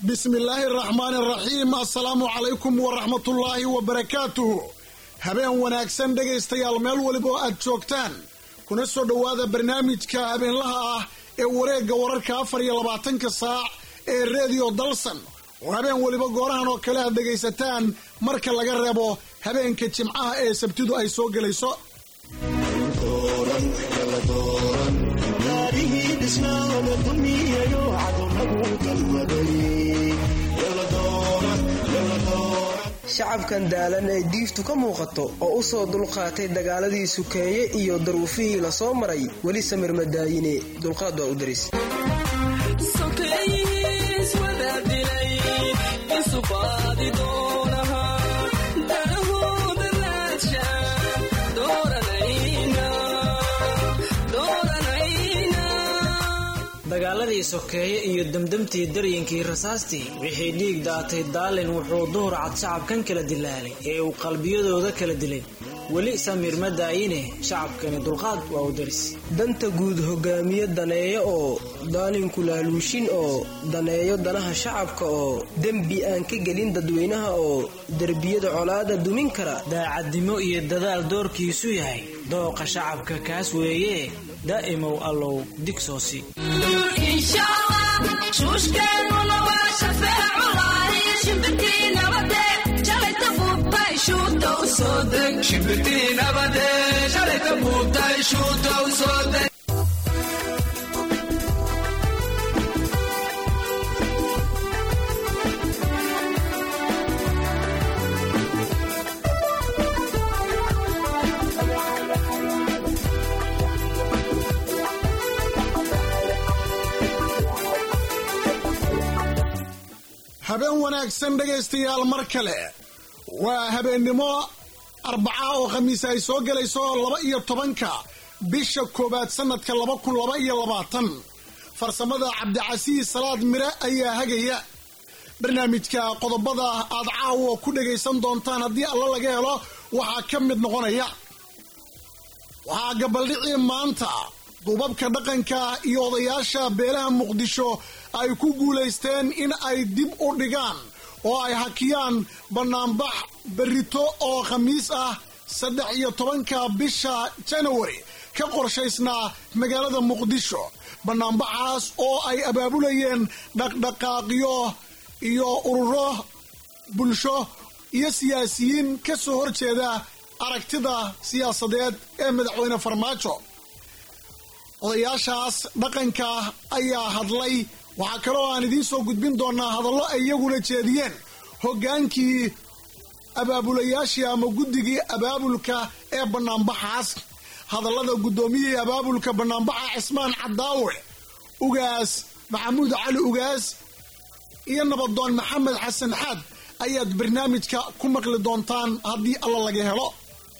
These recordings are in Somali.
bismillaahi araxmaani araxiim assalaamu calaykum waraxmatullaahi wabarakaatuhu habeen wanaagsan dhegaystayaal meel waliba oo aad joogtaan kuna soo dhowaada barnaamijka habeenlaha ah ee wareegga wararka afar iyo labaatanka saac ee reediyo dalsan oo habeen weliba goorahan oo kale aad dhegaysataan marka laga reebo habeenka jimcaha ee sabtidu ay soo gelayso shacabkan daalan ee diiftu ka muuqato oo u soo dulqaatay dagaaladii sukeeye iyo daruufihii la soo maray weli samir madaayine dulqaad waa u daris dagaaladii sokeeye iyo demdemtii daryinkii rasaastii wixii dhiig daatay daalin wuxuu duhur cad shacabkan kala dilaalay ee uu qalbiyadooda kala dilay weli samiir ma daayine shacabkani dulqaad waa u daris danta guud hogaamiye daneeyo oo daalinku laaluushin oo daneeyo danaha shacabka oo dembi aan ka gelin dadweynaha oo derbiyada colaada dumin kara daacadnimo iyo dadaal doorkiisu yahay dooqa shacabka kaas weeye daa'imow allow digsoosi habeen wanaagsan dhegaystayaal mar kale waa habeennimo arbaca oo khamiis ay soo gelayso laba iyo tobanka bisha koowaad sanadka laba kun laba iyo labaatan farsamada cabdicasiis salaad mire ayaa hagaya barnaamijka qodobada aad caawa ku dhagaysan doontaan haddii alla laga helo waxaa ka mid noqonaya waxaa gabaldhicii maanta duubabka dhaqanka iyo odayaasha beelaha muqdisho ay ku guulaysteen in ay dib u dhigaan oo ay hakiyaan bannaanbax berrito oo khamiis ah saddex iyo tobanka bisha janawari ka qorshaysnaa magaalada muqdisho bannaanbaxaas oo ay abaabulayeen dhaqdhaqaaqyo iyo ururo bulsho iyo siyaasiyiin ka soo horjeeda aragtida siyaasadeed ee madaxweyne farmaajo odayaashaas dhaqanka ayaa hadlay waxaa kaloo aan idiin soo gudbin doonaa hadallo ay iyaguna jeediyeen hoggaankii abaabulayaashii ama guddigii abaabulka ee bannaanbaxaas hadallada guddoomiyihii abaabulka bannaanbaxa cismaan cadaawe ugaas maxamuud cali ugaas iyo nabadoon maxamed xasan xaad ayaad barnaamijka ku maqli doontaan haddii alla laga helo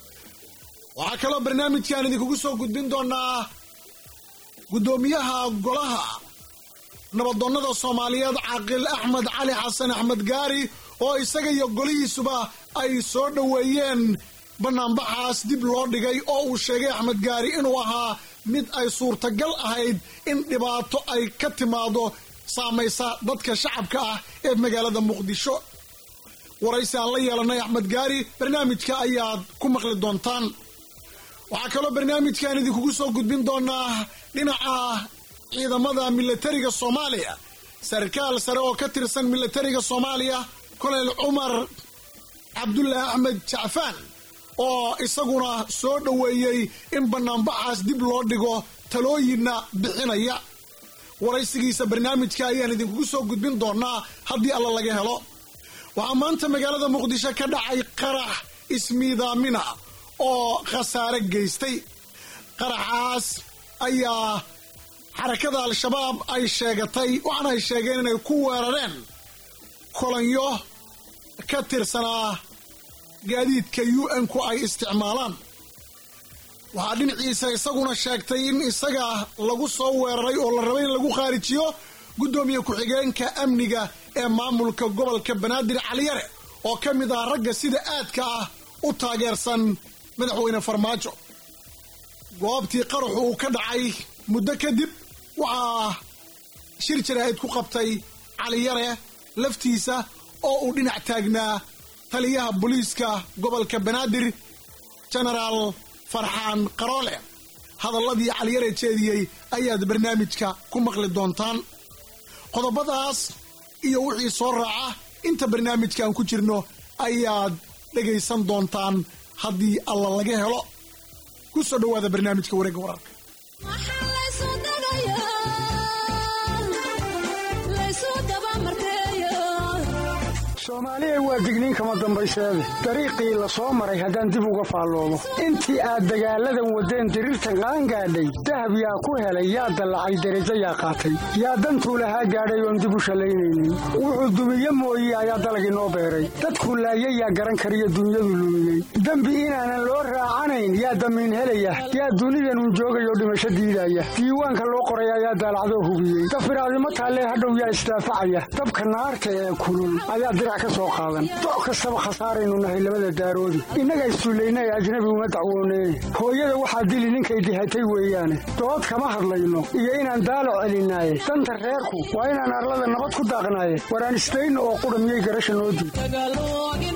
waxaa kaloo barnaamijkaan idinkugu soo gudbin doonaa guddoomiyaha golaha nabadoonnada soomaaliyeed caaqil axmed cali xasan axmed gaari oo isaga iyo golihiisuba ay soo dhoweeyeen bannaanbaxaas dib loo dhigay oo uu sheegay axmed gaari inuu ahaa mid ay suurtagal ahayd in dhibaato ay ka timaado saamaysa dadka shacabka ah ee magaalada muqdisho waraysi aan la yeelanay axmed gaari barnaamijka ayaad ku maqli doontaan waxaa kaloo barnaamijkan idinkugu soo gudbin doonaa dhinaca ciidamada milatariga soomaaliya sarkaal sare oo ka tirsan milatariga soomaaliya kolonel cumar cabdullaahi axmed jacfaan oo isaguna soo dhoweeyey in bannaanbaxaas dib loo dhigo talooyinna bixinaya waraysigiisa barnaamijka ayaan idinkugu soo gudbin doonaa haddii alla laga helo waxaa maanta magaalada muqdisho ka dhacay qarax ismiidaamina oo khasaare geystay qaraxaas ayaa xarakada al-shabaab ay sheegatay waxaana ay sheegeen inay ku weerareen kolonyo ka tirsanaa gaadiidka u n-ku ay isticmaalaan waxaa dhinaciisa isaguna sheegtay in isaga lagu soo weeraray oo la rabay in lagu khaarijiyo guddoomiye ku-xigeenka amniga ee maamulka gobolka banaadir caliyare oo ka mid ah ragga sida aadka ah u taageersan madaxweyne farmaajo goobtii qaraxu uu ka dhacay muddo kadib waxaa shir jaraa'id ku qabtay caliyare laftiisa oo uu dhinac taagnaa taliyaha booliiska gobolka banaadir genaraal farxaan qaroole hadalladii caliyare jeediyey ayaad barnaamijka ku maqli doontaan qodobadaas iyo wixii soo raaca inta barnaamijkan ku jirno ayaad dhegaysan doontaan haddii alla laga helo ku soo dhowaada barnaamijka wareegga wararka soomaaliya waa digniin kama dambayseede dariiqii la soo maray haddaan dib uga faalloomo intii aad dagaalladan waddeen diriirta qaan gaadhay dahab yaa ku helay yaa dallacay derajo yaa qaatay yaa dantuu lahaa gaadhay oon dib u shallaynaynin wuxuu dumiye mooye ayaa dalagii noo beeray dadkuu laayay yaa garan kariyo dunyadu lumiyey dembi inaanan loo raacanayn yaa damiin helaya yaa dunidanun joogayoo dhimasho diidaya diiwaanka loo qoray ayaa daalacdoo hubiyey dafiraadimo taallee hadhow yaa isdaafacaya dabka naarta ee kulul ayaa dirac ka soo qaadan doc kastaba khasaaraynu nahay labada daaroodi innaga istuullaynay ajnabi uma dacwoonee hooyada waxaa dili ninkay dihatay weeyaane dood kama hadlayno iyo inaan daalo celinaaye danta reerku waa inaan arlada nabad ku daaqnaaye waraan isdayno oo qudha miyay garasha noo diid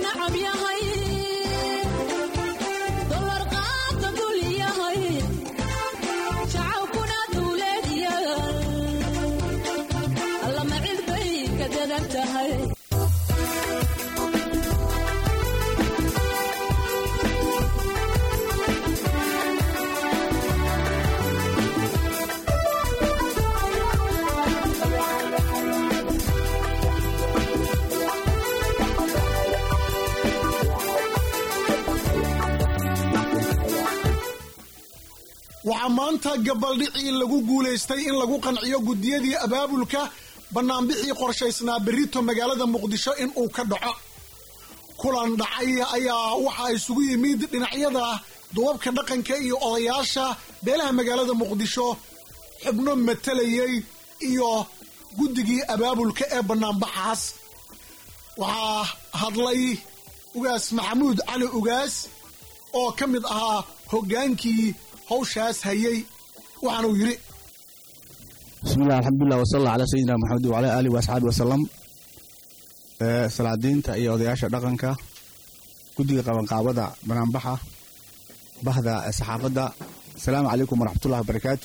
waxaa maanta gabaldhicii lagu guulaystay in lagu qanciyo guddiyadii abaabulka bannaanbixii qorshaysnaa berrito magaalada muqdisho in uu ka dhaco kulan dhacay ayaa waxaa isugu yimid dhinacyada duwabka dhaqanka iyo odayaasha beelaha magaalada muqdisho xubno matalayay iyo guddigii abaabulka ee bannaanbaxaas waxaa hadlay ugaas maxamuud cali ugaas oo ka mid ahaa hoggaankii hawshaas hayay waxaanuu yidhi bismillahi alxamdulilah wasala alla calaa sayidina maxamed wacalaa aalihi waasxaabi wasalam salaadiinta iyo odayaasha dhaqanka guddiga qabanqaabada banaanbaxa bahda saxaafadda asalaamu calaykum waraxmatullahi wabarakaatu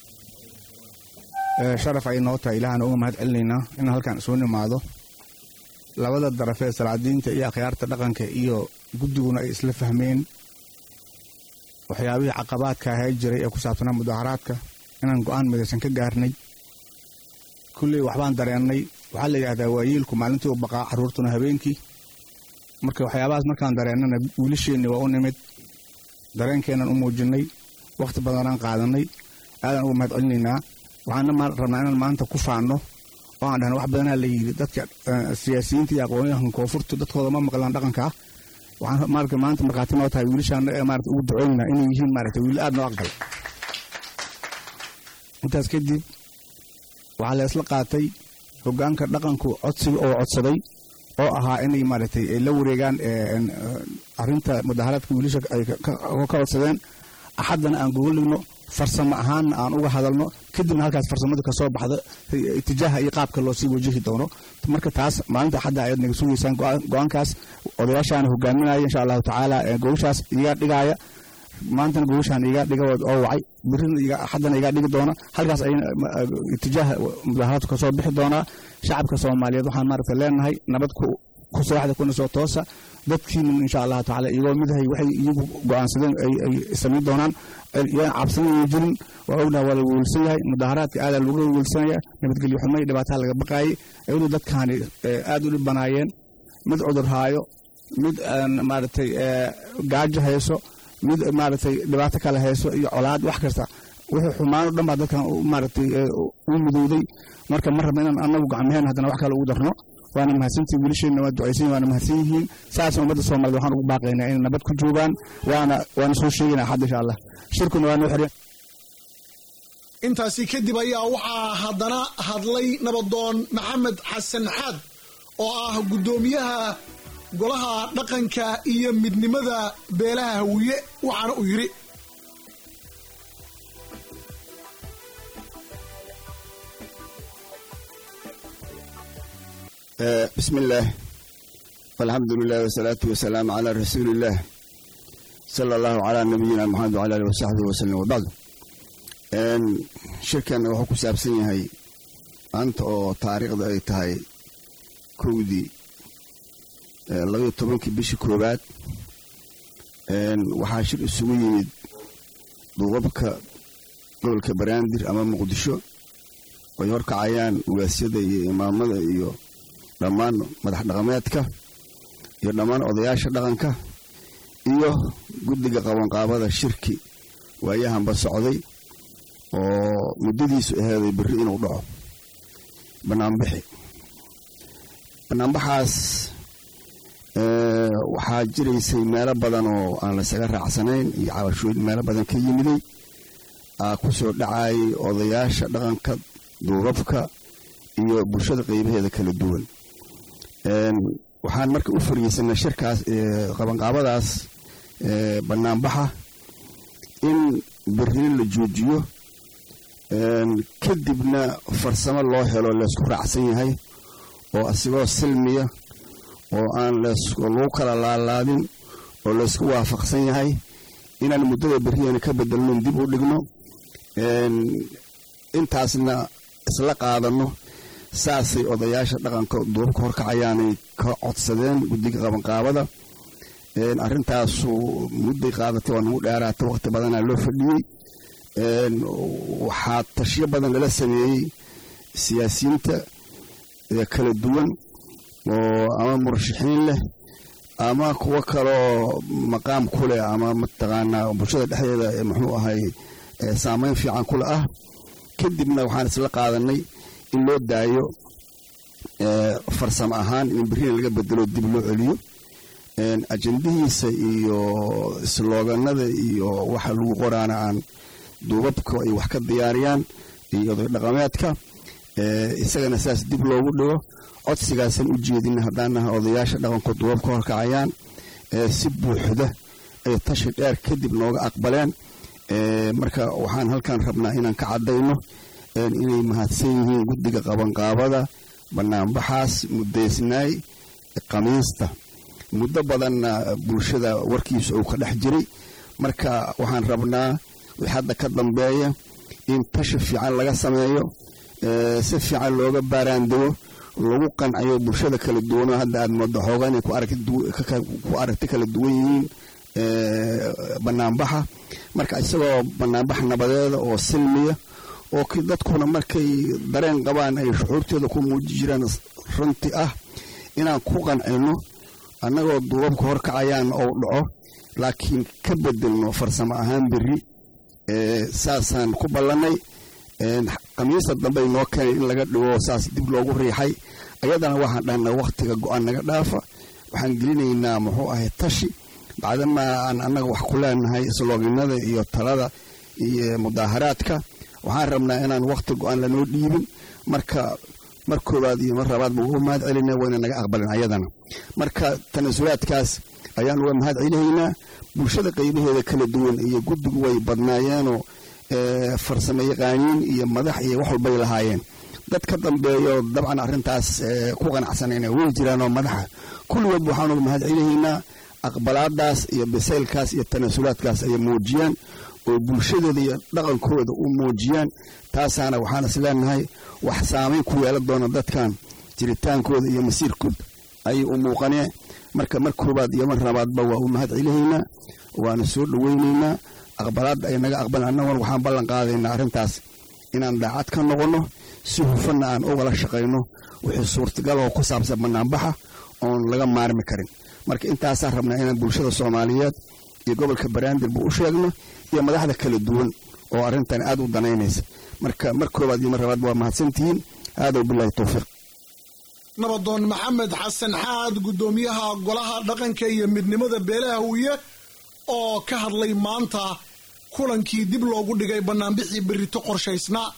sharaf ay noo tahay ilaahana uga mahad celinaynaa in halkan isugu nimaado labada darafee salaadiinta iyo akhyaarta dhaqanka iyo guddiguna ay isla fahmeen waxyaabihii caqabaadka ahaa jiray ee ku saabsanaa mudaaharaadka inaan go'aan midaysan ka gaarnay kulley waxbaan dareennay waxaa la yidhahdaa waayeelku maalintii u baqaa carruurtuna habeenkii marka waxyaabahaas markaan dareennana wiilasheenni waa u nimid dareenkeennan u muujinnay wakhti badanaan qaadannay aadaan uga mahad celinaynaa waxaana rabnaa inaan maanta ku faanno oo aan dhahna wax badanaa la yidhi dadka siyaasiyiinta iyo aqoonyahan koonfurtu dadkooda ma maqlaan dhaqankaa waxaan maarata maanta markhaati noo tahay wiilashaana ee maarata ugu ducoynayna inay yihiin maarata wiil aad noo aqbal intaas kadib waxaa la isla qaatay hoggaanka dhaqanku codsiga oo codsaday oo ahaa inay maaragtay la wareegaan arrinta mudaharaadka wiilasha ay ka codsadeen axaddana aan gogoligno farsamo ahaanna aan uga hadalno kadibna halkaas farsamada ka soo baxda itijaaha iyo qaabka loo sii wajahi doono marka taas maalinta axadda ayaad naga sugaysaan go-aankaas odayaashaana hogaaminaya insha allahu tacaala gogoshaas iga dhigaaya maantana gogoshaan iga dhiga oo wacay birina axaddana iga dhigi doona halkaas ay itijaaha mudaharaadku kasoo bixi doonaa shacabka soomaaliyeed waxaan maaragta leenahay nabad ku seexda kuna soo toosa dadkiina insha allahu tacaala iyagoo midahay waxay iyagu go'aansadeen ay samayn doonaan yaan cabsanaya jirin waa ognaha waa la weelsan yahay mudaharaadka aadaa looga weelsanaya nabadgelyo xumay dhibaataa laga baqaayay iyadoo dadkaani aad u dhibanaayeen mid cudur haayo mid maaragtay gaajo hayso mid maaragtay dhibaato kale hayso iyo colaad wax kasta wixii xumaan o dhan baa dadkan maaragtay u midowday marka ma rabna inaan annagu gacmaheen haddana wax kale ugu darno waana mahadsantihin wiilasheenna waa ducaysan waana mahadsan yihiin saasna ummadda soomaaliyed waxaan ugu baaqaynaa inay nabad ku joogaan waana waana soo sheegayna axad insha allah shirkuna waa noo xireen intaasi kadib ayaa waxaa haddana hadlay nabadoon maxamed xasan xaad oo ah guddoomiyaha golaha dhaqanka iyo midnimada beelaha hawiye waxaana uu yidhi bismi illaah alxamdu lilah wasalaatu wasalaamu calaa rasuuliillaah sala allahu calaa nabiyina maxamed wcala alih wasaxbihi wasalam wabacdu shirkeenna wuxuu ku saabsan yahay maanta oo taariikhda ay tahay kowdii labayo tobankii bishii koowaad waxaa shir isugu yimid duubabka gobolka baraandir ama muqdisho ay horkacayaan ugaasyada iyo imaamada iyo dhammaan madax dhaqameedka iyo dhammaan odayaasha dhaqanka iyo guddiga qabanqaabada shirki waayahanba socday oo muddadiisu aheeday berri inuu dhaco banaanbixi banaanbaxaas waxaa jiraysay meelo badan oo aan laysaga raacsanayn iyo cabashooyin meelo badan ka yimiday aa ku soo dhacayay odayaasha dhaqanka duubabka iyo bulshada qeybaheeda kala duwan waxaan marka u fariisanay shirkaas qabanqaabadaas banaanbaxa in berrina la joojiyo kadibna farsamo loo helo laysku raacsan yahay oo asigoo silmiya oo aan lagu kala laalaadin oo laysku waafaqsan yahay inaan muddada berriyana ka bedelnon dib u dhigno intaasna isla qaadanno saasay odayaasha dhaqanka duubabka horkacayaanay ka codsadeen guddiga qabanqaabada arrintaasu mudday qaadatay waa nagu dheeraatay waqti badanaa loo fadhiyey waxaa tashiyo badan lala sameeyey siyaasiyiinta kala duwan oo ama murashaxiin leh ama kuwo kaloo maqaam ku leh ama mataqaanaa bulshada dhexdeeda muxuu ahay saameyn fiican kule ah kadibna waxaan isla qaadanay in loo daayo farsamo ahaan in berrina laga bedelo dib loo celiyo ajendihiisa iyo slooganada iyo waxa lagu qoraana aan duubabka ay wax ka diyaariyaan iyo oday dhaqameedka isagana saas dib loogu dhigo codsigaasan u jeedina haddaanaha odayaasha dhaqanku duubabka horkacayaan si buuxda ay tashi dheer kadib nooga aqbaleen marka waxaan halkan rabnaa inaan ka caddayno inay mahadsan yihiin guddiga qabanqaabada banaanbaxaas muddaysnaay khamiista muddo badanna bulshada warkiisa uu ka dhex jiray marka waxaan rabnaa wix hadda ka dambeeya in tashi fiican laga sameeyo si fiican looga baaraandego lagu qanciyo bulshada kala duwanoo hadda aad moodo xooga inay ku aragti kala duwan yihiin banaanbaxa marka isagoo banaanbax nabadeeda oo silmiya oo dadkuna markay dareen qabaan ay shucuurtooda ku muuji jiraan runti ah inaan ku qancino annagoo duubabka horkacayaan ou dhaco laakiin ka bedelno farsamo ahaan berri saasaan ku ballannay khamiista dambey noo keenay in laga dhigo saas dib loogu riixay ayadana waxaan dhahnaa wakhtiga go-aan naga dhaafa waxaan gelinaynaa muxuu ahay tashi bacdamaa aan annaga wax ku leenahay islooginada iyo talada iyo mudaaharaadka waxaan rabnaa inaan wakhti go-aan lanoo dhiibin marka mar koowaad iyo mar labaad ba uga mahad celina wayna naga aqbalin ayadana marka tanasulaadkaas ayaan uga mahad celihaynaa bulshada qaybaheeda kala duwan iyo guddigu way badnaayeenoo farsamo yaqaaniin iyo madax iyo wax walbay lahaayeen dad ka dambeeyo dabcan arrintaas ku qanacsanayna way jiraanoo madaxa kulligood waxaan uga mahad celihaynaa aqbalaadaas iyo bisaylkaas iyo tanasulaadkaas ay muujiyaan oo bulshadooda iyo dhaqankooda u muujiyaan taasaana waxaan is leenahay wax saamayn ku yeelan doona dadkan jiritaankooda iyo masiirkooda ayay u muuqaneen marka mar koobaad iyo mar labaadba waa u mahad celihaynaa waana soo dhoweynaynaa aqbalaadda ay naga aqbalan annaguna waxaan ballan qaadaynaa arrintaas inaan daacad ka noqonno si hufanna aan ugala shaqayno wixii suurtagal oo ku saabsan banaanbaxa oon laga maarmi karin marka intaasaan rabnaa inaan bulshada soomaaliyeed iyo gobolka baraandirba u sheegno iyo madaxda kala duwan oo arrintan aad u danaynaysa marka mar koobaad iyo mar labaadba waa mahadsantihiin haadow bilaahi towfiiq nabadoon maxamed xasan xaad guddoomiyaha golaha dhaqanka iyo midnimada beelaha huye oo ka hadlay maanta kulankii dib loogu dhigay banaanbixii berrito qorshaysnaa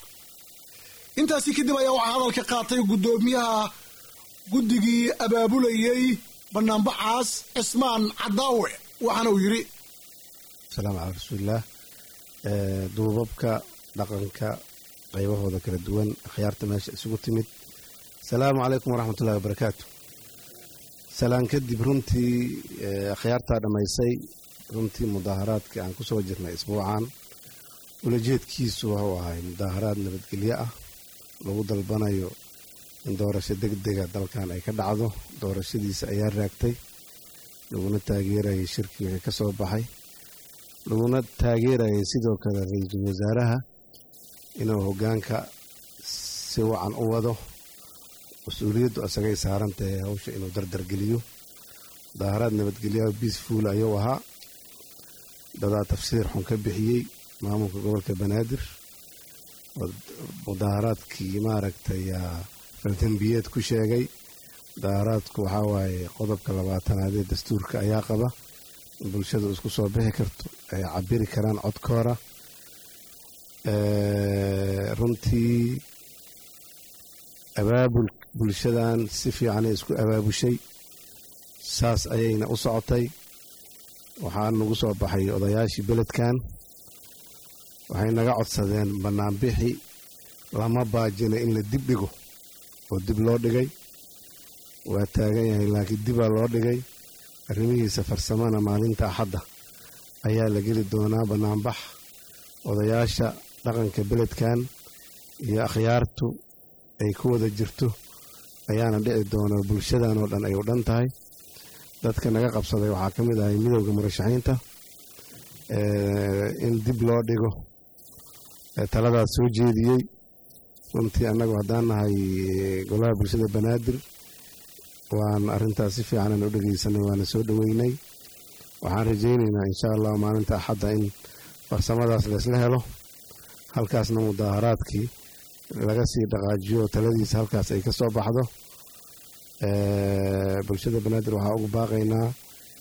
intaasi kadib ayaa waxaa hadalka qaatay guddoomiyaha guddigii abaabulayey banaanbaxaas cismaan cadaawe waxaana uu yidhi asalaamu calaa rasuulillaah duubabka dhaqanka qaybahooda kala duwan akhyaarta meesha isugu timid asalaamu calaykum waraxmat ullahi wabarakaatu salaan kadib runtii akhyaartaa dhammaysay runtii mudaaharaadkii aan ku soo jirnay isbuucan ulajeedkiisu wuxuu ahay mudaaharaad nabadgelyo ah lagu dalbanayo in doorasho deg dega dalkan ay ka dhacdo doorashadiisa ayaa raagtay laguna taageerayay shirkii wixii ka soo baxay laguna taageerayay sidoo kale ra-iisul wasaaraha inuu hoggaanka si wacan u wado mas-uuliyaddu isagay saaran tahay hawsha inuu dardargeliyo mudaaharaad nabadgelyaha biisfuul ayuu ahaa dadaa tafsiir xun ka bixiyey maamulka gobolka banaadir mudaaharaadkii maaragtay faldembiyeed ku sheegay mudaaharaadku waxaa waaye qodobka labaatanaad ee dastuurka ayaa qaba in bulshadu isku soo bixi karto ay cabiri karaan codkoora runtii abaabul bulshadan si fiicanay isku abaabushay saas ayayna u socotay waxaa nagu soo baxay odayaashii beledkan waxay naga codsadeen bannaanbixi lama baajina in la dib dhigo oo dib loo dhigay waa taagan yahay laakiin dibaa loo dhigay arrimihiisa farsamana maalinta axadda ayaa la geli doonaa bannaanbax odayaasha dhaqanka beledkan iyo akhyaartu ay ku wada jirto ayaana dhici doona bulshadan oo dhan ay u dhan tahay dadka naga qabsaday waxaa ka mid ahay midowda murashaxiinta in dib loo dhigo taladaas soo jeediyey runtii annagu haddaan nahay golaha bulshada banaadir waan arrintaas si fiicanan u dhegaysanay waana soo dhoweynay waxaan rajaynaynaa insha allah maalinta axadda in farsamadaas laysla helo halkaasna mudaaharaadkii laga sii dhaqaajiyo taladiisa halkaas ay ka soo baxdo bulshada banaadir waxaa ugu baaqaynaa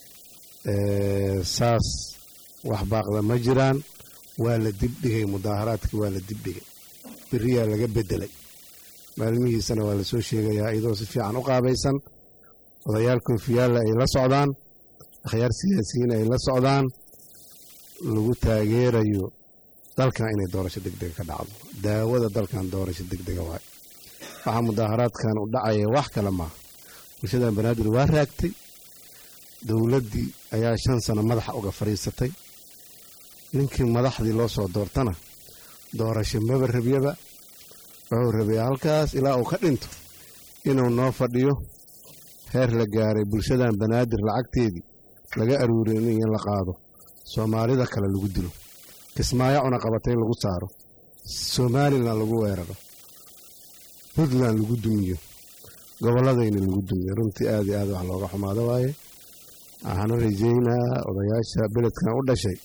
saas wax baaqda ma jiraan waa la dibdhigay mudaaharaadkii waa la dibdhigay beriyaa laga bedelay maalmihiisana waa lasoo sheegayaa iyadoo si fiican u qaabaysan odayaal koofiyaalla ay la socdaan akhyaar siyaasiyiin ay la socdaan lagu taageerayo dalkan inay doorasho degdega ka dhacdo daawada dalkan doorasho degdega waay waxaa mudaaharaadkan u dhacaya wax kale maaha bulshadan banaadir waa raagtay dowladdii ayaa shan sano madaxa uga fadhiisatay ninkii madaxdii loo soo doortana doorasho maba rabyaba wuxuu rabaya halkaas ilaa uu ka dhinto inuu noo fadhiyo heer la gaaray bulshadan banaadir lacagteedii laga aruuriyo in la qaado soomaalida kale lagu dilo kismaayo cunaqabatay lagu saaro somalilan lagu weeraro puntland lagu dumiyo gobolladayna lagu dumiyo runtii aad iyo aad wax looga xumaado waaye waxaana rajaynaa odayaasha beledkan u dhashay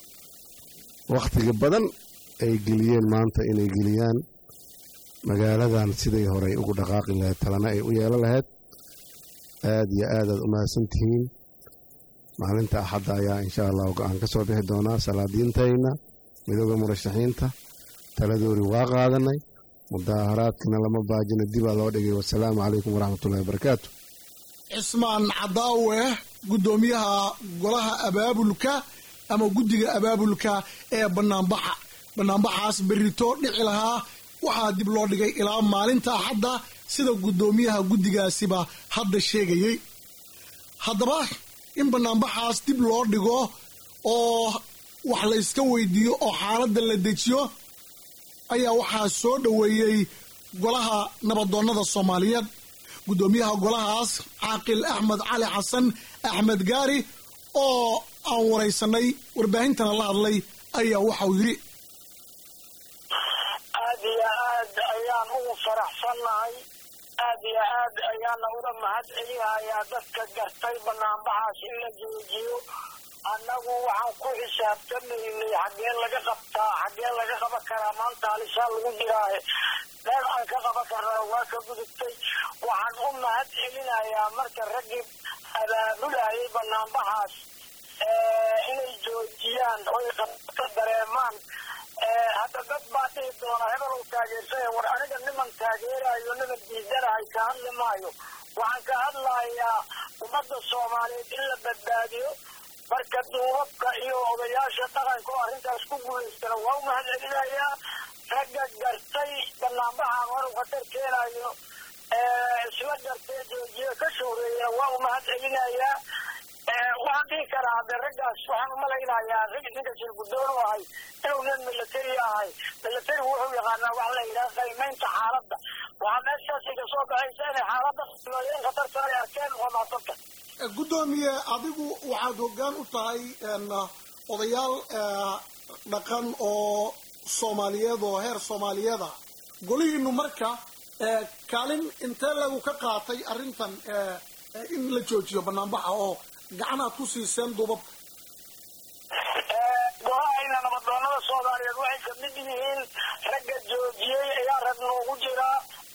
wakhtiga badan ay geliyeen maanta inay geliyaan magaaladan siday horey ugu dhaqaaqi lahayd talana ay u yeelan lahayd aad iyo aadaad u mahadsan tihiin maalinta axadda ayaa insha allahu go-aan ka soo bixi doonaa salaadiintayna midooda murashaxiinta taladoori waa qaadanay mudaaharaadkina lama baajina dibaa loo dhigay wasalaamu calaykum waraxmatullahi wabarakaatu cismaan cadaawe guddoomiyaha golaha abaabulka ama guddiga abaabulka ee banaanbaxa banaanbaxaas berito dhici lahaa waxaa dib loo dhigay ilaa maalinta axadda sida guddoomiyaha guddigaasiba hadda sheegayey haddaba in banaanbaxaas dib loo dhigo oo wax la yska weydiiyo oo xaaladda la dejiyo ayaa waxaa soo dhoweeyey golaha nabadoonnada soomaaliyeed guddoomiyaha golahaas caaqil axmed cali xasan axmed gaari oo aan waraysanay warbaahintana la hadlay ayaa waxau yidhi aad iyo aad ayaan ugu faraxsannahay aad iyo aad ayaana uga mahad celinayaa dadka gartay banaanbaxaas in la joojiyo annagu waxaan ku xisaabtamaynay xaggee laga qabtaa xaggee laga qaban karaa maanta halisaa lagu jiraahe meel aan ka qaban karnaa waa ka gudubtay waxaan u mahad celinayaa marka raggii abaabulayay banaanbaxaas inay joojiyaan oy qabto dareemaan hadda dad baa dhihi doona hebelow taageersaya war aniga niman taageerayo niman diidanahay ka hadli maayo waxaan ka hadlayaa ummadda soomaaliyeed in la badbaadiyo marka duubabka iyo odayaasha dhaqanka oo arrintaas ku guulaystana waa u mahad celinayaa ragga gartay banaanbaxaan wanu khatar keenayo gartee joojiye ka shuureeyana waa u mahad celinayaa waxaan dhihi karaa hadde raggaas waxaan umalaynayaa ninka shirgudoon u ahay inuu nin milatari ahay milatarigu wuxuu yaqaanaa waxa la yidhaha qiimaynta xaaladda waxaa meeshaas iga soo baxaysa inay xaaladda in khatarta ay arkeen oo maasanta guddoomiye adigu waxaad hoggaan u tahay odayaal dhaqan oo soomaaliyeed oo heer soomaaliyeeda golihiinu marka kaalin intee lagu ka qaatay arrintan in la joojiyo banaanbaxa oo gacan aad ku siiseen duubabka golahayna nabadoonada soomaaliyeed waxay kamid yihiin ragga joojiyey ayaa rag noogu jiraa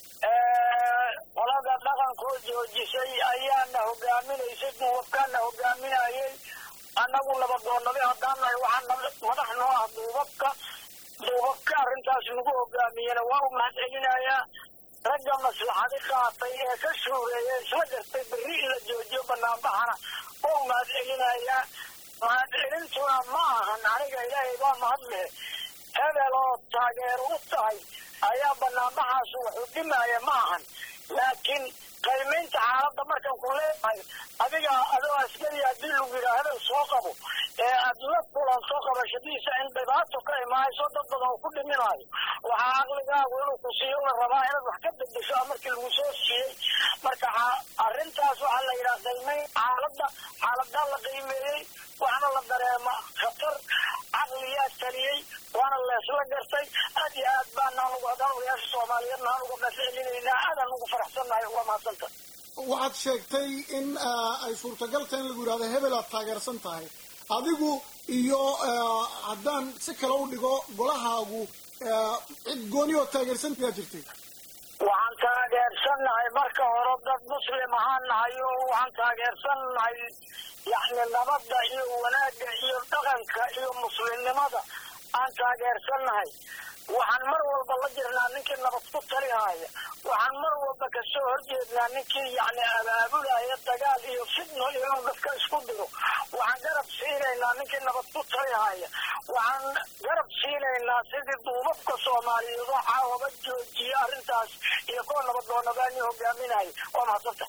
qolada dhaqankoo joojisay ayaana hogaaminaysay duubabkaana hogaaminayay annagu nabadoonade haddaan nahay waxaa madax noo ah duubabka duubabka arrintaas nagu hogaamiyena waa u mahad celinayaa ragga maslaxadi qaatay ee ka shuureeya isla gartay berri in la joojiyo banaanbaxana waa u mahad celinayaa mahad celintuna ma ahan aniga ilaahay baa mahad leh hebel oo taageero u tahay ayaa banaanbaxaas wuxuu dhimaya ma ahan laakiin qiimaynta xaaladda markan ku leedahay adiga adoo askari haddii lagu yidhaha hebel soo qabo ee aad la kulanto qabashadiisa in dhibaato ka imaayso dad badan uu ku dhiminaayo waxaa caqligaagu inuu ku siiyo la rabaa inaad wax ka bedesho markii lagu soo siiyey marka arrintaas waxaa la yidhaha qiimayn xaaladda xaaladaa la qiimeeyey waxna la dareema khatar caqliyaa taliyey waana leesla gartay aad iyo aad baan anugu haddaan odayaasha soomaaliyeedna aan uga mahadcelinaynaa aadaan ugu faraxsannahay uga mahadsanta waxaad sheegtay in ay suurtagal tahay in lagu yidhahdo hebel aad taageersan tahay adigu iyo haddaan si kale u dhigo golahaagu cid gooni oo taageersantayaa jirtay waxaan taageersannahay marka hore dad muslim ahaan nahay oo waxaan taageersannahay yacni nabadda iyo wanaagga iyo dhaqanka iyo muslimnimada aan taageersannahay waxaan mar walba la jirnaa ninkii nabad ku talihaya waxaan mar walba kasoo horjeednaa ninkii yacni abaabulaya dagaal iyo fitno iyo inuu dadka isku diro waxaan garab siinaynaa ninkii nabad ku talihaya waxaan garab siinaynaa sidii duubabka soomaaliyeed oo caawaba joojiya arrintaas iyo kuwa nabadoonabaani hogaaminaya waa mahadsanta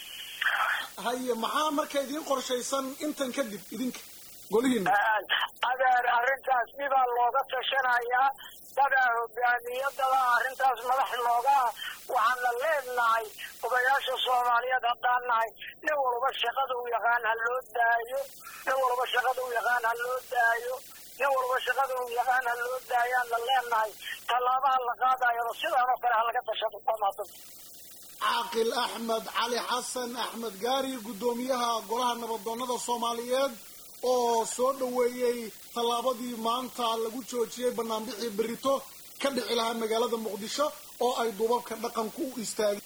haye maxaa marka idiin qorshaysan intan kadib idinka golihiina adeer arrintaas dhibaa looga tashanayaa dadaa hogaamiyo dadaa arrintaas madax nooga ah waxaana leenahay odayaasha soomaaliyeed haddaan nahay nin walba shaqada u yaqaan ha loo daayo nin walba shaqada u yaqaan ha loo daayo nin walba shaqada u yaqaan ha loo daayaanna leenahay tallaabaha la qaadayaba sidaan oo kale ha laga tashado amaadada caaqil axmed cali xasan axmed gaari guddoomiyaha golaha nabadoonnada soomaaliyeed oo soo dhoweeyey tallaabadii maanta lagu joojiyey banaanbixii berito ka dhici lahaa magaalada muqdisho oo ay duubabka dhaqanku u istaageen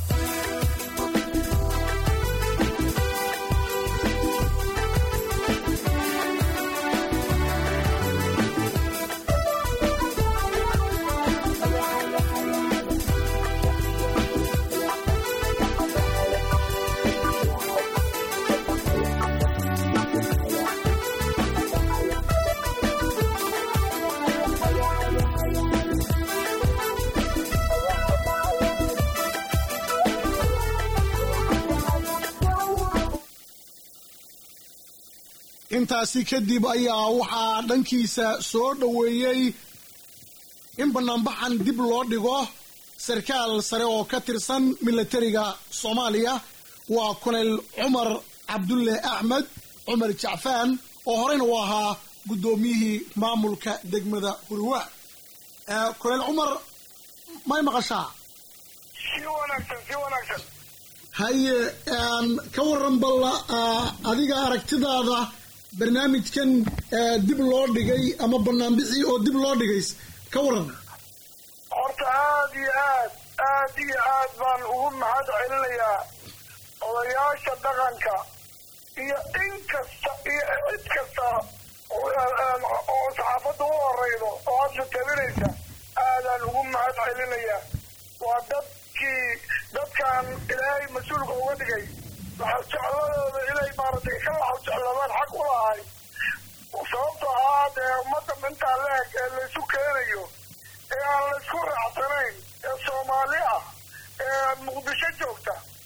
intaasi kadib ayaa waxaa dhankiisa soo dhoweeyey in banaanbaxan dib loo dhigo sarkaal sare oo ka tirsan milatariga soomaaliya waa kolonel cumar cabdulle axmed cumar jacfaan oo horeyna u ahaa guddoomiyihii maamulka degmada hurwa kolonel cumar may maqashaa si wanaagsan si wanaagsan haye ka waran balla adiga aragtidaada barnaamijkan dib loo dhigay ama banaanbixii oo dib loo dhigay ka waran horta aada iyo aad aad iyo aad baan ugu mahad celinayaa odayaasha dhaqanka iyo in kasta iyo cid kasta oo saxaafadda u horeydo oo hadda tabinaysa aadaan ugu mahad celinayaa waa dadkii dadkan ilaahay mas-uulka uga dhigay jecladooda inay maaragtay ka laxo jecladaan xaq u lahay sababtoo ah dee ummadda intaa leeg ee laysu keenayo ee aan laysku raacsanayn ee soomaali ah ee muqdisho joogta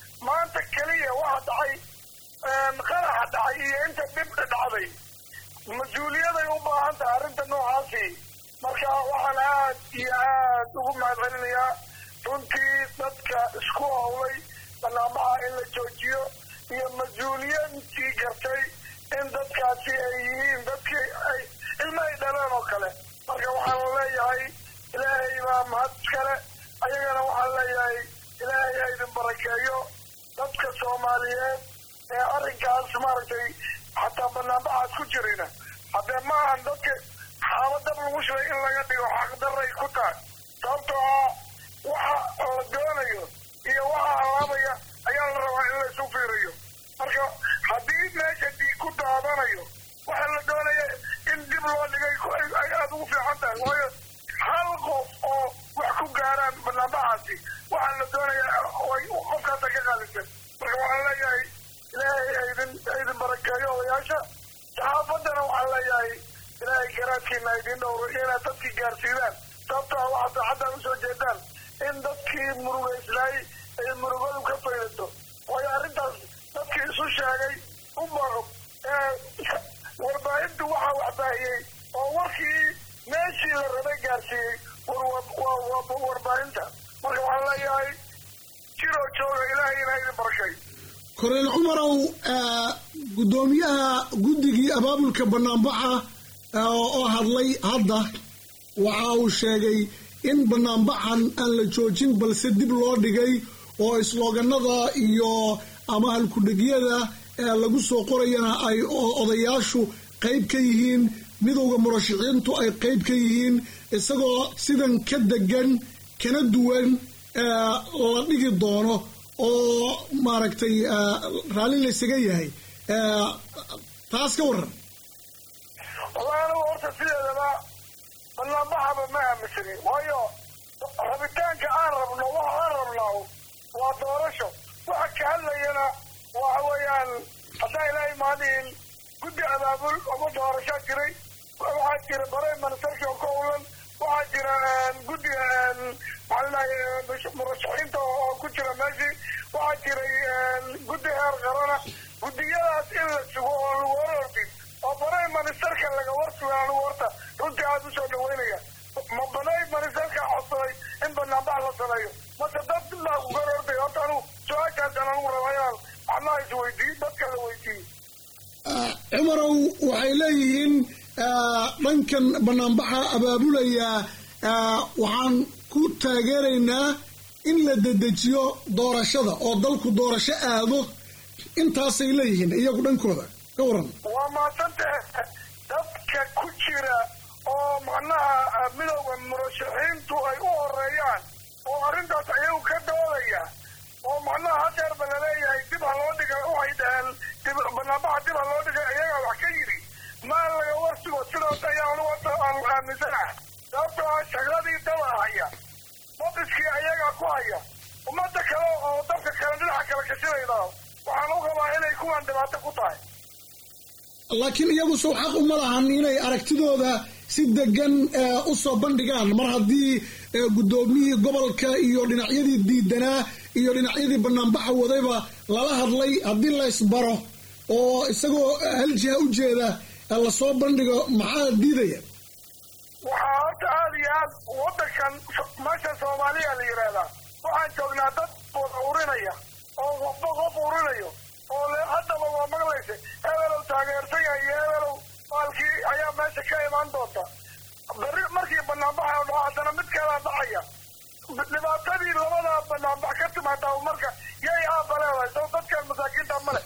ugu mahad celinayaa runtii dadka isku howlay banaanbaxa in la joojiyo iyo mas-uuliyiintii gartay in dadkaasi ay yihiin dadkii ay ilma ay dhaleen oo kale marka waxaan leeyahay ilaahay baa mahad iskale ayagana waxaan leeyahay ilaahay ha idin barakeeyo dadka soomaaliyeed ee arrinkaas maaragtay xataa banaanbaxaas ku jirayna haddee ma ahan dadka xaaladab lagu shilay in laga dhigo xaqdaray ku tahay sababtoo ah waxa la doonayo iyo waxa halaabaya ayaa la rabaa in laysu fiiriyo marka haddii meesha dhiig ku daadanayo waxa la doonaya in dib loo dhigay ay aada ugu fiican tahay waayo hal qof oo wax ku gaaraan banaanbaxaasi waxaa la doonaya ay qofkaasa ka qaalisan marka waxaan leeyahay ilaahay aydin aydin barakeeyo odayaasha saxaafaddana waxaan leeyahay ilaahay garaadkiina aydin dhowro inaad dadkii gaarsiidaan sababtoo ah waxaad saacaddan usoo jeedaan in dadkii murugaysnaay ay murugadu ka faydato waayo arrintaas dadkii isu sheegay u baqo warbaahintu waxaa waxbaahiyey oo warkii meeshii la rabay gaarsiiyey waa warbaahinta marka waxaan leeyahay jiroo jooga ilaahayna idin barakay koreel cumarow guddoomiyaha guddigii abaabulka banaanbaxa oo hadlay hadda waxa uu sheegay in banaanbaxan aan la joojin balse dib loo dhigay oo islooganada iyo ama halkudhegyada lagu soo qorayana ay odayaashu qayb ka yihiin midowda murashaxiintu ay qayb ka yihiin isagoo sidan ka degan kana duwan la dhigi doono oo maaragtay raalli laysaga yahay taas ka waran wallahi anigu horta sideedaba banaanbaxaba ma aaminsanin waayo rabitaanka aan rabno waxa aan rabnaa waa doorasho waxa ka hadlayana waxa weeyaan haddaa ilaahay maadihin guddi abaabul ama doorashaa jiray waxaa jira bare ministarki oo ka ulan waxaa jira guddiga maxaa murashaxiinta oo ku jira meeshii waxaa jiray guddi heer qarana guddiyadaas in la sugo oo lagu hor ordin oo bare ministarka laga warsuga anigu horta runtii aada usoo dhaweynaya ma banay ministarka codsaday in banaanbax la sameeyo mase dad baa ku hor orday horta anigu su-aashaasaan anigu raba inaan macnaha isweydiiyo dadka la weydiiyo cumarow waxay leeyihiin dhankan banaanbaxa abaabulaya waxaan ku taageeraynaa in la dedejiyo doorashada oo dalku doorasho aado intaasay leeyihiin iyagu dhankooda ka waran waa maadsantahe dadka ku jira oo macnaha midowda murashaxiintu ay u horeeyaan oo arrintaas ayagu ka doodaya oo macnaha hadeerba laleeyahay dib ha loo dhiga waxay dhaheen dib banaanbaxa dib ha loo dhigay ayagaa wax ka yidhi maa laga warsigo sidaas ayaa anigu hadda aan aaminsanaha sababtoo ah shaqadii daba haya madiskii ayagaa ku haya ummadda kale oo dadka kale dhinaca kale kashinayda waxaan u qabaa inay kuwan dhibaato ku tahay laakiin iyagu sow xaq uma lahan inay aragtidooda si degan u soo bandhigaan mar haddii guddoomiyihii gobolka iyo dhinacyadii diidanaa iyo dhinacyadii banaanbaxa wadayba lala hadlay haddii la isbaro oo isagoo hal jiha u jeeda lasoo bandhigo maxaa diidaya waxaa horta aada iyo aad waddankan meesha soomaaliya la yidhaahdaa waxaan joognaa dad wada urinaya oo qofba qof urinayo oo le haddaba waa maqlaysa hebelow taageersan yahay iyo hebelow maalkii ayaa meesha ka imaan doonta berri markii banaanbaxa dhaco haddana mid kalaa dhacaya dhibaatadii labadaa banaanbax ka timaadaa marka yay aaba leedahay soo dadkan masaakiinta male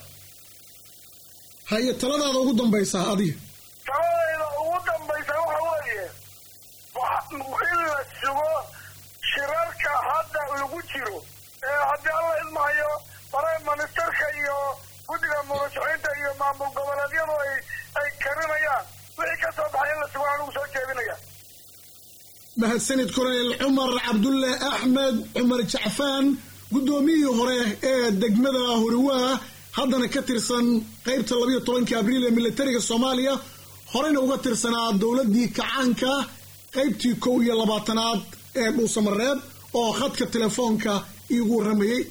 haye taladaada ugu dambaysaa adiga taladayda ugu dambaysa waxa weeye in la sugo shirarka hadda lagu jiro ee haddii alla idmahayo bare ministarka iyo guddiga murashaxiinta iyo maamul goboleedyadu ay ay karinayaan wixii ka soo baxay in la sugo anigu soo jeedinaya mahadsanid kolonel cumar cabdulle axmed cumar jacfaan guddoomiyihii hore ee degmada horiwaa haddana ka tirsan qaybta labayo tobankii abriil ee militariga soomaaliya horeyna uga tirsanaa dowladdii kacaanka qaybtii kow iyo labaatanaad ee dhuusamareeb oo khadka telefoonka iigu warramayey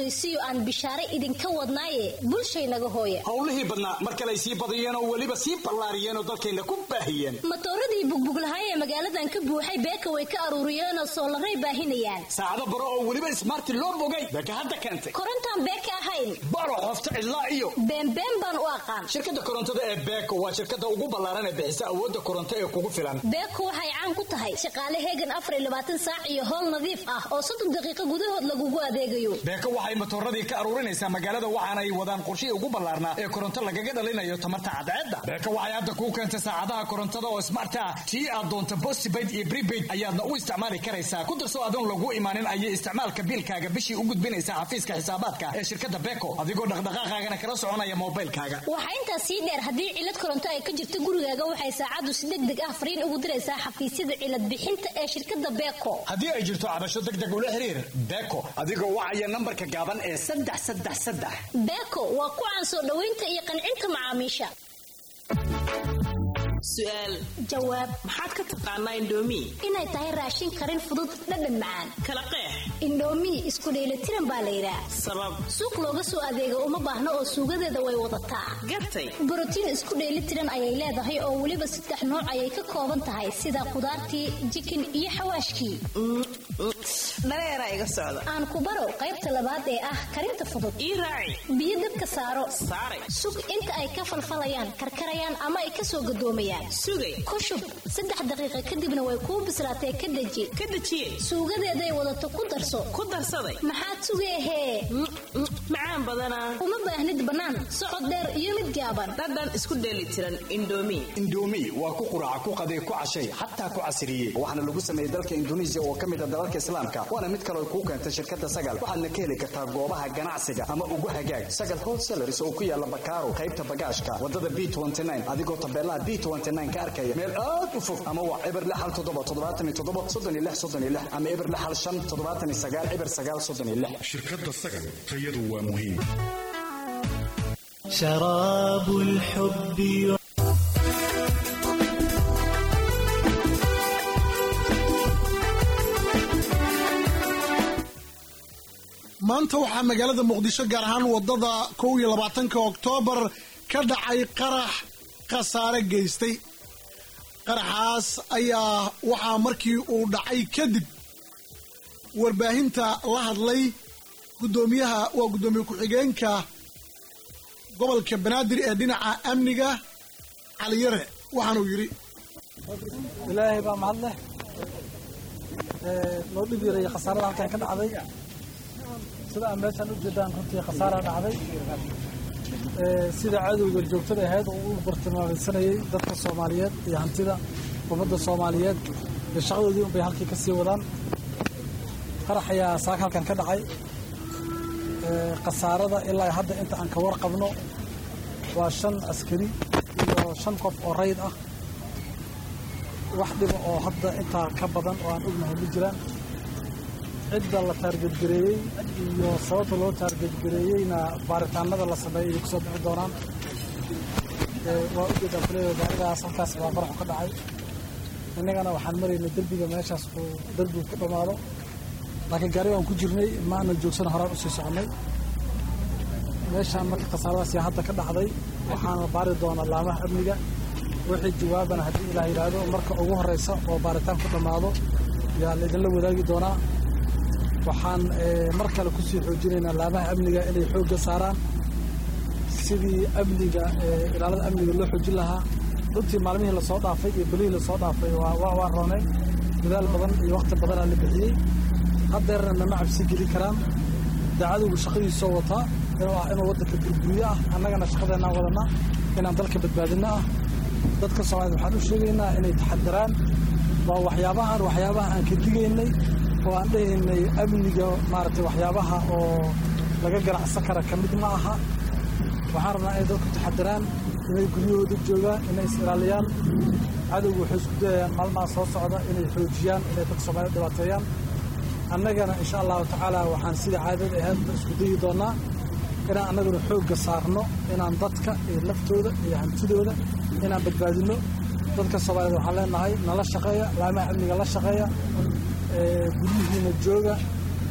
ogeysiyo aan bishaare idinka wadnaaye bulshaynaga hooya howlihii badnaa mar kaley sii badiyeen oo weliba sii ballaariyeen oo dalkayna ku baahiyeen matooradii bugbuglahay ee magaaladan ka buuxay beeka way ka aruuriyeenoo soolaray baahinayaan saacado baro oo weliba ismaarti loo bogay beeka hadda keentay korontaan beeka ahayn baro qofta cidlaa iyo beenbeen baan u aqaan shirkadda korontada ee beeko waa shirkadda ugu ballaaran ee bixisa awoodda koronto ee kugu filan beeko waxay caan ku tahay shaqaale heegan afar iyo labaatan saac iyo howl nadiif ah oo soddon daqiiqo gudahood lagugu adeegayo beeko waxay matooradii ka aruurinaysaa magaalada waxaana ay wadaan qorshihii ugu ballaarnaa ee koronto lagaga dhalinayo tamarta cadceedda beeko waxay hadda kuu keentay saacadaha korontada oo smart ah tii aad doonto postpaid iyo prepaid ayaadna u isticmaali karaysaa ku darso adoon lagu imaanin ayay isticmaalka biilkaaga bishii u gudbinaysaa xafiiska xisaabaadka ee shirkadda beeko adigoo dhaqdhaqaaqaagana kala soconaya moobaylkaaga waxaa intaas sii dheer haddii cilad koronto ay ka jirto gurigaaga waxay saacaddu si deg deg ah fariin ugu diraysaa xafiisyada cilad bixinta ee shirkadda beeko haddii ay jirto cabasho deg deg ula xiriir beeko adigoo wacaya nambarka gaaban ee saddex saddex saddex beeko waa ku caan soo dhoweynta iyo qancinta macaamiisha su'aal jawaab maxaad ka taqaanaa indhoomi inay tahay raashin karin fudud dhadhan macaan kala qeex indhoomi isku dheelitiran baa la yidhaah sabab suuq looga soo adeega uma baahno oo suugadeeda way wadataa gartay borotiin isku dheelitiran ayay leedahay oo weliba saddex nooc ayay ka kooban tahay sida khudaartii jikin iyo xawaashkii dhareera iga socda aan ku baro qaybta labaad ee ah karinta fudud ii raaci biyo dabka saaro saaray sug inta ay ka falfalayaan karkarayaan ama ay ka soo gadoomayaan sugay ku shub saddex daqiiqa kadibna way kuu bislaatee ka deji ka dejiye suugadeeday wadato ku darso ku darsaday maxaad sugeehee macaan badanaa uma baahnid bannaan socod dheer iyo mid gaaban dhadhan isku dheeli tiran indhoomi indhoomi waa ku quraaca ku qaday ku cashay xataa ku casiriyey waxaana lagu sameeyey dalka induneisiya oo ka mid a dalalka islaamka waana mid kaloo kuu keentay shirkadda sagal waxaadna ka heli kartaa goobaha ganacsiga ama ugu hagaag sagal wholesalaris oo ku yaala bakaaro qaybta bagaashka wadada b adigoo tabeelaha b ka arkaya meel aad u fog ama waa eber lixal toddoba toddobaatan iyo toddoba soddon iyo lix soddon iyo lix ama eber lixal shan toddobaatan iyo sagaal eber sagaal soddon iyo lix shirkadda sagal tayadu waa muhiim شراب الحب maanta waxaa magaalada muqdisho gaar ahaan wadada kow iyo labaatanka oktoobar ka dhacay qarax khasaare geystay qaraxaas ayaa waxaa markii uu dhacay kadib warbaahinta la hadlay guddoomiyaha waa guddoomiye ku-xigeenka gobolka banaadir ee dhinaca amniga caliyare waxaanuu yidhi ilaahay baa mahad leh loo dhib yareeyey khasaarada halkan ka dhacday sida aan meeshaan u jeedaan runtii khasaara dhacday sida cadowga joogtada ahayd oo u bartilmaameysanayay dadka soomaaliyeed iyo hantida ummadda soomaaliyeed iyo shaqadoodii unbay halkii ka sii wadaan qarax ayaa saaka halkan ka dhacay khasaarada ilaa hadda inta aan ka warqabno waa shan askari iyo shan qof oo rayd ah wax dhiba oo hadda intaa ka badan oo aan ognahay ma jiraan cidda la taargetgareeyey iyo sababta loo taargetgareeyeyna baaritaanada la sameeyay ay kusoo bixi doonaan waa ujeedaa kuleeya gaarigaas halkaas baa qaraxu ka dhacay innagana waxaan maraynay derbiga meeshaas uu derbigu ku dhammaado laakiin gaari waan ku jirnay ma aanan joogsana horaan usii soconnay meeshaan marka khasaaradaas yaa hadda ka dhacday waxaana baari doonaa laamaha amniga wixii jawaabana haddii ilaah yidhaahdo marka ugu horreysa oo baaritaan ku dhammaado yaa laydinla wadaagi doonaa waxaan mar kale kusii xoojinaynaa laamaha amniga inay xoogga saaraan sidii amniga ilaalada amniga loo xoojin lahaa runtii maalmihii lasoo dhaafay iyo belihii lasoo dhaafay waa roonay dadaal badan iyo wakhti badanaa la bixiyey haddeerna nama cabsi geli karaan daacadowgu shaqadiisoo wataa inuu ah inuu waddanka burburyo ah annagana shaqadeennaan wadanaa inaan dalka badbaadinno ah dadka soomaaliyed waxaan u sheegaynaa inay taxadiraan waa waxyaabahan waxyaabaha aan ka digaynay oo aan dhehaynay amniga maaragtay waxyaabaha oo laga ganacsan kara ka mid ma aha waxaan rabnaa inay dadku taxadiraan inay guryahooda joogaan inay is ilaaliyaan cadowgu waxay isku dayayaan maalmaha soo socda inay xoojiyaan inay dadka soomaaliyed dhibaateeyaan annagana insha allahu tacaala waxaan sida caadada ahayd isku dayi doonnaa inaan annaguna xoogga saarno inaan dadka iyo naftooda iyo hantidooda inaan badbaadinno dadka soomaaliyed waxaan leenahay nala shaqeeya laamaha amniga la shaqeeya guryihiina jooga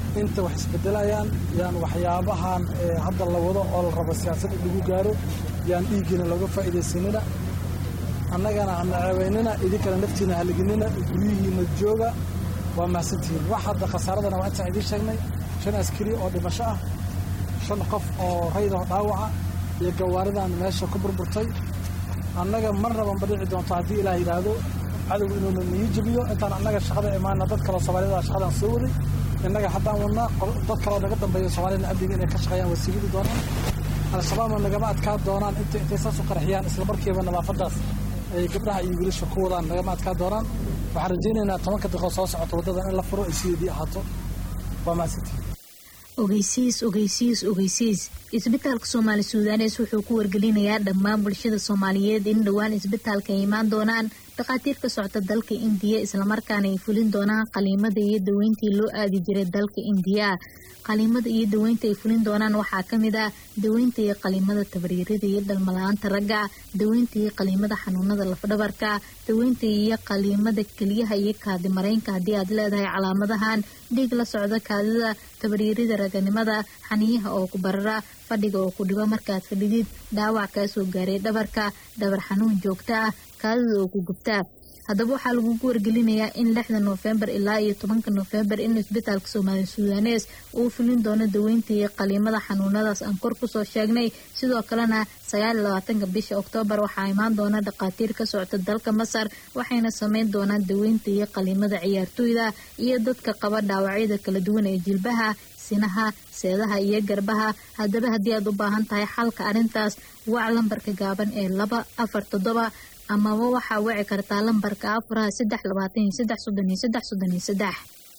inta wax isbedelayaan yaan waxyaabahan hadda la wado oo la rabo siyaasad in lagu gaaro yaan dhiiggiina looga faa'iidaysanina annagana hana ceebaynina idinkana naftiina haliginina guryihiina jooga waa mahadsantihiin wax hadda khasaaradana waa intaan idiin sheegnay shan askari oo dhimasho ah shan qof oo raydaho dhaawaca iyo gawaaridan meesha ku burburtay annaga marnaba ma dhici doonto haddii ilaah yidhaahdo cadowga inuuna nii jebiyo intaan annaga shaqada imaana dad kaleo soomaalida shaqadaan soo waday innaga haddaan wadnaa dad kaloo naga dambeeya soomaalida amniga inay ka shaqeeyaan waa siigidi doonaan al-shabaabna nagama adkaa doonaan int intay saas u qarxiyaan isla markiiba nadaafadaas ay gabdhaha iyo wiilasha ku wadaan nagama adkaa doonaan waxaan rajaynaynaa tobanka daqiiqo soo socota waddadan in la furo ay sideedii ahaato waa mahadsantihiin ogeysiis ogeysiis ogeysiis isbitaalka soomaali suudanes wuxuu ku wargelinayaa dhammaan bulshada soomaaliyeed in dhowaan isbitaalka ay imaan doonaan dhakhaatiir ka socota dalka indiya islamarkaana ay fulin doonaan qaliimada iyo daweyntii loo aadi jiray dalka indiya qaliimada iyo daweynta ay fulin doonaan waxaa kamid ah daweynta iyo qaliimada tabariirada iyo dhalmala-aanta ragga daweynta iyo qaliimada xanuunada lafdhabarka daweynta iyo qaliimada keliyaha iyo kaadi mareynka haddii aad leedahay calaamadahan dhiig la socda kaadida tabariirida raganimada xaniyaha oo ku barara fadhiga oo ku dhibo markaad fadhidid dhaawac kaa soo gaaray dhabarka dhabar xanuun joogto ah kaadida oo ku gubtaa haddaba waxaa lagugu wargelinayaa in lixda noofembar ilaa iyo tobanka noofembar in isbitaalka soomaali suudanes uu fulin doono daweynta iyo qaliimada xanuunadaas aan kor kusoo sheegnay sidoo kalena sagaal iyo labaatanka bisha oktoobar waxaa imaan doona dhakhaatiir ka socota dalka masar waxayna sameyn doonaan daweynta iyo qaliimada ciyaartooyda iyo dadka qaba dhaawacyada kala duwan ee jilbaha sinaha seedaha iyo garbaha haddaba haddii aad u baahan tahay xalka arrintaas wac lambarka gaaban ee laba afar toddoba amaba waxaa wici kartaa lambarka afaraha saddex labaatan iyo saddex soddon iyo saddex soddon iyo saddex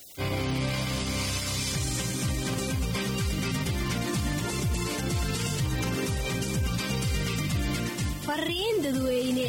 fariin dadweyne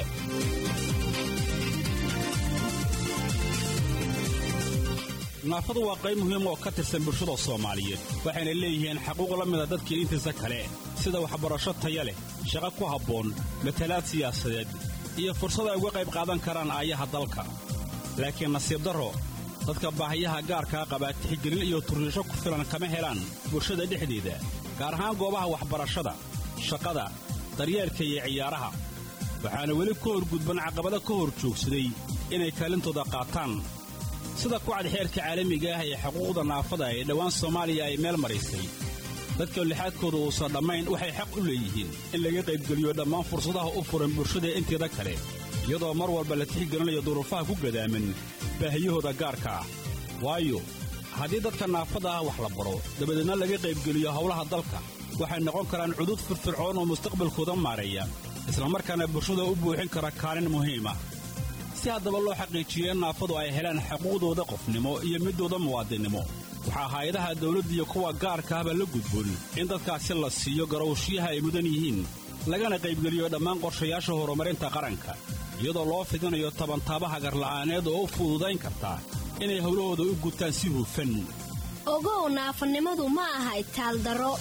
naafadu waa qayb muhiim oo ka tirsan bulshada soomaaliyeed waxayna leeyihiin xaquuq la mida dadkii intiisa kale sida waxbarasho taya leh shaqo ku habboon matalaad siyaasadeed iyo fursad ay uga qayb qaadan karaan aayaha dalka laakiin nasiib darro dadka baahiyaha gaarkaa qabaa tixgelin iyo turriisho ku filan kama helaan bulshada dhexdeeda gaar ahaan goobaha waxbarashada shaqada daryeelka iyo ciyaaraha waxaana weli ka horgudban caqabado ka hor joogsaday inay kaalintooda qaataan sida kucad xeerka caalamiga ah ee xuquuqda naafada ee dhowaan soomaaliya ay meel maraysay dadka lixaadkooda uusan dhammayn waxay xaq u leeyihiin in laga qaybgeliyo dhammaan fursadaha u furan bulshada inteeda kale iyadoo mar walba la tixgelinayo duruufaha ku gadaaman baahiyahooda gaarka ah waayo haddii dadka naafada ah wax la baro dabadeedna laga qaybgeliyo howlaha dalka waxay noqon karaan cudud firfircoon oo mustaqbalkooda maareeya islamarkaana bulshada u buuxin kara kaalin muhiima si haddaba loo xaqiijiyo in naafadu ay helaan xuquuqdooda qofnimo iyo midooda muwaadinnimo waxaa hay-adaha dawladda iyo kuwa gaarka ahba la gudboon in dadkaasi la siiyo garowshiyaha ay mudan yihiin lagana qaybgeliyo dhammaan qorshayaasha horumarinta qaranka iyadoo loo fidinayo tabantaabaha garla'aaneed oo u fududayn karta inay howlahooda u gutaan si hufan ogow naafanimadu ma aha itaaldaro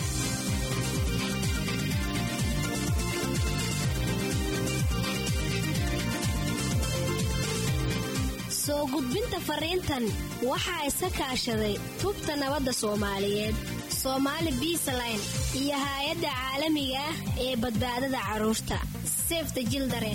soo gudbinta fariintan waxaa iska kaashaday tubta nabadda soomaaliyeed soomaali biisaline iyo haay-adda caalamiga ah ee badbaadada carruurta sefta jildaren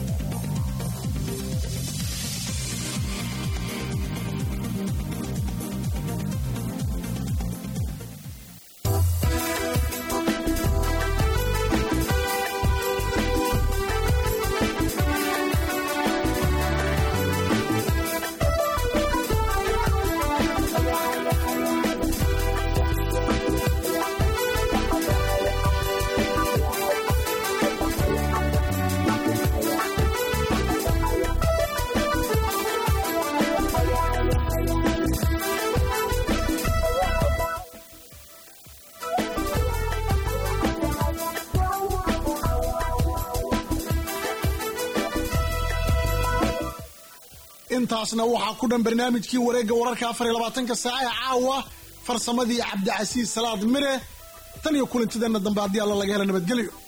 intaasna waxaa ku dhan barnaamijkii wareegga wararka afar iyo labaatanka saaca ee caawa farsamadii cabdicasiis salaad mire tan iyo kulantideenna dambe haddii alla laga hela nabadgelyo